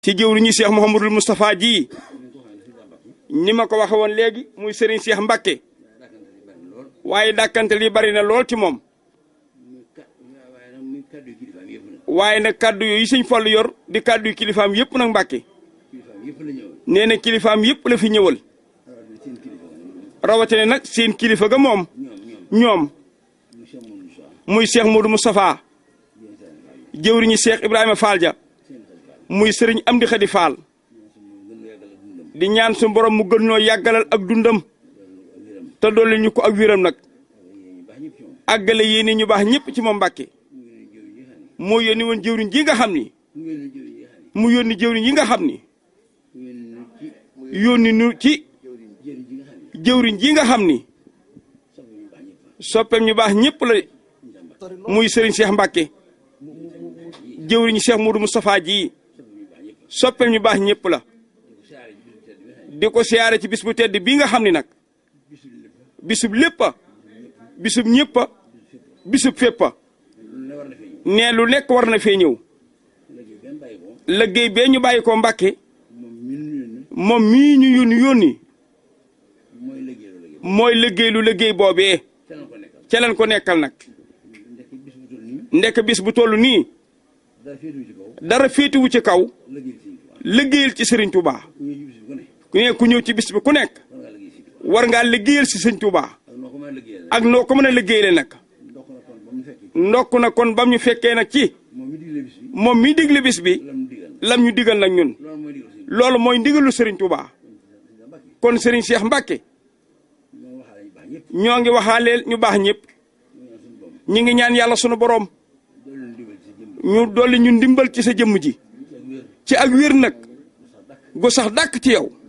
ci jëwriñu Cheikh Mouhamadul Moustapha ji ni ma ko waxe woon léegi muy Serigne Cheikh Mbacke waaye dàkkante li bari na lool ci moom waaye nag kàddu yooyu sëñ Fallu yor di kàddu yu kilifaam yëpp nag Mbacke nee na kilifaam yëpp la fi ñëwal rawatina nag seen kilifa ga moom ñoom muy Cheikh Modou Moustapha jëwriñu Cheikh Ibrahima Fall ja muy sëriñ Amdi Xadi Fall di ñaan suñu borom mu gën ñoo yàggalal ak dundam te dolli ñu ko ak wéram nag àggale yéene ñu baax ñëpp ci moom Mbàkke moo yónni woon jëwriñ ji nga xam ni mu yónni jëwriñ yi nga xam ni yónni nu ci jëwriñ ji nga xam ni soppeem ñu baax ñëpp la muy sëriñ Cheikh Mbacke jëwriñ Cheikh Modou Moustapha ji soppeem ñu baax ñëpp la di ko siyaare ci bis bu tedd bii nga xam ni nag bisub léppa bisub ñëppa bisub féppa nee lu nekk war na fee ñëw liggéey bee ñu bàyyi ko Mbacke moom mii ñu yónni yónni mooy liggéey lu liggéey boobee ca leen ko nekkal nag ndekk bis bu toll nii dara féetuwu ci kaw liggéeyal ci Serigne Touba ku ne ku ñëw ci bis bi ku nekk war ngaa liggéeyal si Serigne Touba ak noo ko mën a liggéeyale nag ndokk na kon bam ñu fekkee nag ci moom mi digle bis bi lam ñu digal nag ñun loolu mooy ndigalu Serigne Touba kon Serigne Cheikh Mbacke ñoo ngi waxaaleel ñu baax ñëpp ñi ngi ñaan yàlla sunu boroom ñu dolli ñu ndimbal ci sa jëmm ji ci ak wér nag gu sax dàkk ci yow